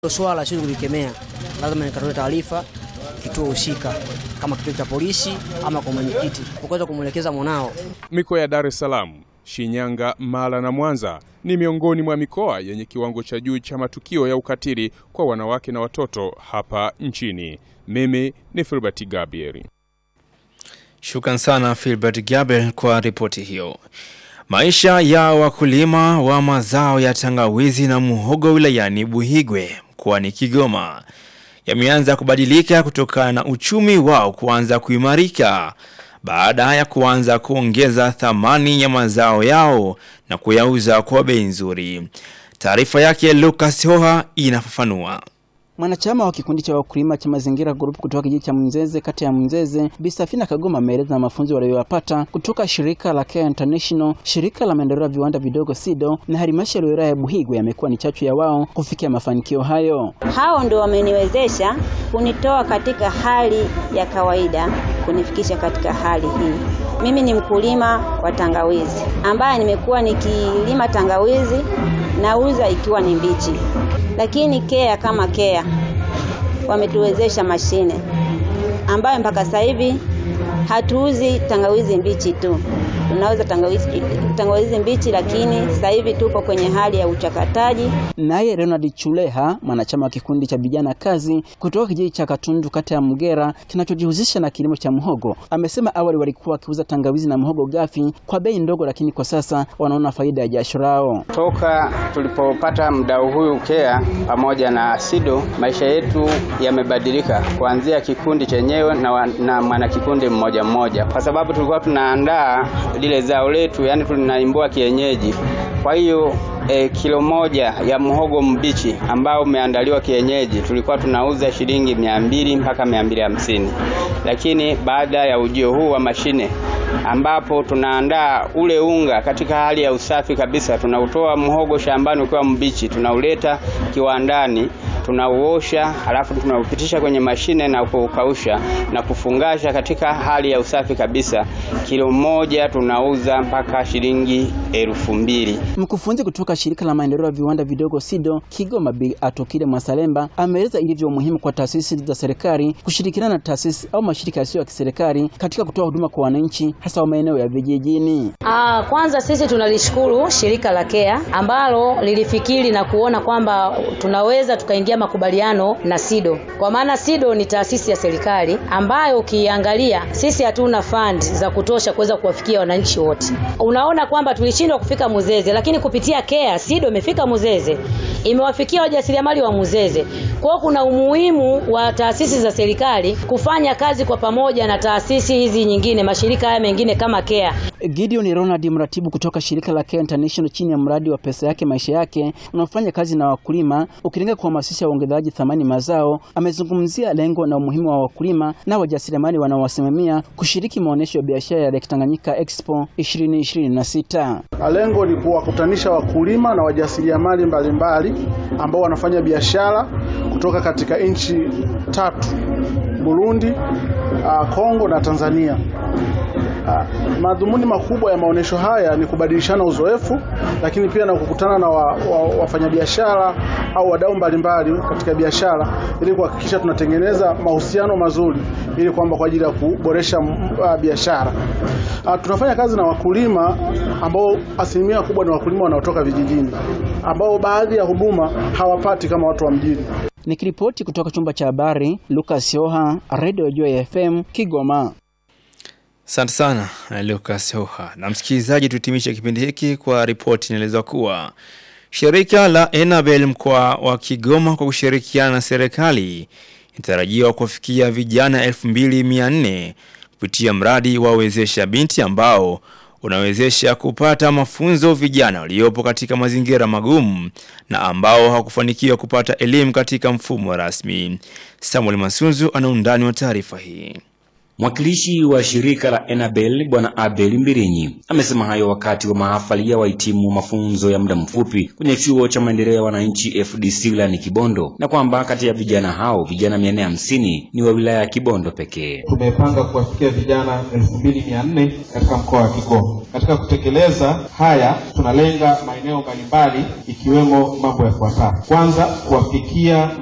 swala siwezi kulikemea, lazima nikatoe taarifa kituo husika, kama kituo cha polisi ama kwa mwenyekiti, kuweza kumwelekeza mwanao. Mikoa ya Dar es Salaam, Shinyanga, Mara na Mwanza ni miongoni mwa mikoa yenye kiwango cha juu cha matukio ya ukatili kwa wanawake na watoto hapa nchini. Mimi ni Filbert Gabriel. Shukran sana Filbert Gabriel kwa ripoti hiyo. Maisha ya wakulima wa mazao ya tangawizi na muhogo wilayani Buhigwe mkoani Kigoma yameanza kubadilika kutokana na uchumi wao kuanza kuimarika baada ya kuanza kuongeza thamani ya mazao yao na kuyauza kwa bei nzuri. Taarifa yake Lucas Hoha inafafanua. Mwanachama wa kikundi cha wakulima cha mazingira group kutoka kijiji cha Mnzeze kata ya Mnzeze, Bisafina Kagoma ameeleza mafunzo waliyopata kutoka shirika la Care International, shirika la maendeleo ya viwanda vidogo SIDO na halmashauri ya wilaya ya Buhigwe yamekuwa ni chachu ya wao kufikia mafanikio hayo. Hao ndio wameniwezesha kunitoa katika hali ya kawaida kunifikisha katika hali hii. Mimi ni mkulima wa tangawizi ambaye nimekuwa nikilima tangawizi nauza ikiwa ni mbichi, lakini Kea kama Kea wametuwezesha mashine ambayo mpaka sasa hivi hatuuzi tangawizi mbichi tu, tunauza tangawizi, tangawizi mbichi, lakini sasa hivi tupo kwenye hali ya uchakataji. Naye Ronald Chuleha, mwanachama wa kikundi cha vijana kazi kutoka kijiji cha Katundu kata ya Mgera kinachojihusisha na kilimo cha muhogo, amesema awali walikuwa wakiuza tangawizi na muhogo ghafi kwa bei ndogo, lakini kwa sasa wanaona faida ya jasho lao. Toka tulipopata mdau huyu Kea pamoja na SIDO, maisha yetu yamebadilika kuanzia kikundi chenyewe na, na mwanakikundi mmoja mmoja, kwa sababu tulikuwa tunaandaa lile zao letu, yani tunaimbua kienyeji. Kwa hiyo e, kilo moja ya muhogo mbichi ambao umeandaliwa kienyeji tulikuwa tunauza shilingi mia mbili mpaka mia mbili hamsini, lakini baada ya ujio huu wa mashine ambapo tunaandaa ule unga katika hali ya usafi kabisa, tunautoa muhogo shambani ukiwa mbichi, tunauleta kiwandani tunauosha halafu tunaupitisha kwenye mashine na kuukausha na kufungasha katika hali ya usafi kabisa. Kilo moja tunauza mpaka shilingi elfu mbili. Mkufunzi kutoka shirika la maendeleo ya viwanda vidogo SIDO Kigoma, Bi Atokile Mwasalemba ameeleza ilivyo muhimu kwa taasisi za serikali kushirikiana na taasisi au mashirika yasiyo ya kiserikali katika kutoa huduma kwa wananchi hasa wa maeneo ya vijijini. Ah, kwanza sisi tunalishukuru shirika la Care ambalo lilifikiri na kuona kwamba tunaweza tukaingia makubaliano na SIDO kwa maana SIDO ni taasisi ya serikali ambayo ukiangalia sisi hatuna fund za kutosha kuweza kuwafikia wananchi wote. Unaona kwamba tulishindwa kufika Muzeze, lakini kupitia Care SIDO imefika Muzeze, imewafikia wajasiriamali wa Muzeze. Kwa hiyo kuna umuhimu wa taasisi za serikali kufanya kazi kwa pamoja na taasisi hizi nyingine, mashirika haya mengine kama Care. Gideon Ronald, mratibu kutoka shirika la Care International chini ya mradi wa pesa yake maisha yake unaofanya kazi na wakulima ukilenga kuhamasisha uongezaji thamani mazao, amezungumzia lengo na umuhimu wa wakulima na wajasiriamali wanaowasimamia kushiriki maonyesho ya biashara ya Lake Tanganyika Expo 2026. Lengo ni kuwakutanisha wakulima na wajasiriamali mbalimbali ambao wanafanya biashara kutoka katika nchi tatu: Burundi, Kongo na Tanzania. Uh, madhumuni makubwa ya maonyesho haya ni kubadilishana uzoefu, lakini pia na kukutana na wa, wa, wafanyabiashara au wadau mbalimbali katika biashara ili kuhakikisha tunatengeneza mahusiano mazuri ili kwamba kwa ajili ya kuboresha uh, biashara. Uh, tunafanya kazi na wakulima ambao asilimia kubwa ni wakulima wanaotoka vijijini ambao baadhi ya huduma hawapati kama watu wa mjini. Nikiripoti kutoka chumba cha habari, Lucas Yoha, Radio Joy FM, Kigoma. Asante sana Lucas Hoha. Na msikilizaji, tuhitimishe kipindi hiki kwa ripoti inaeleza kuwa shirika la Enabel mkoa wa Kigoma kwa kushirikiana na serikali inatarajiwa kufikia vijana 2400 kupitia mradi wa wezesha binti ambao unawezesha kupata mafunzo vijana waliopo katika mazingira magumu na ambao hawakufanikiwa kupata elimu katika mfumo rasmi. Samuel Masunzu ana undani wa taarifa hii. Mwakilishi wa shirika la Enabel Bwana Abel Mbirinyi amesema hayo wakati wa mahafali ya wahitimu mafunzo ya muda mfupi kwenye chuo cha maendeleo ya wananchi FDC wilayani Kibondo, na kwamba kati ya vijana hao vijana mia nne hamsini ni wa wilaya ya Kibondo pekee. Tumepanga kuwafikia vijana elfu mbili mia nne katika mkoa wa Kigoma. Katika kutekeleza haya, tunalenga maeneo mbalimbali ikiwemo mambo yafuatayo: kwanza, kuwafikia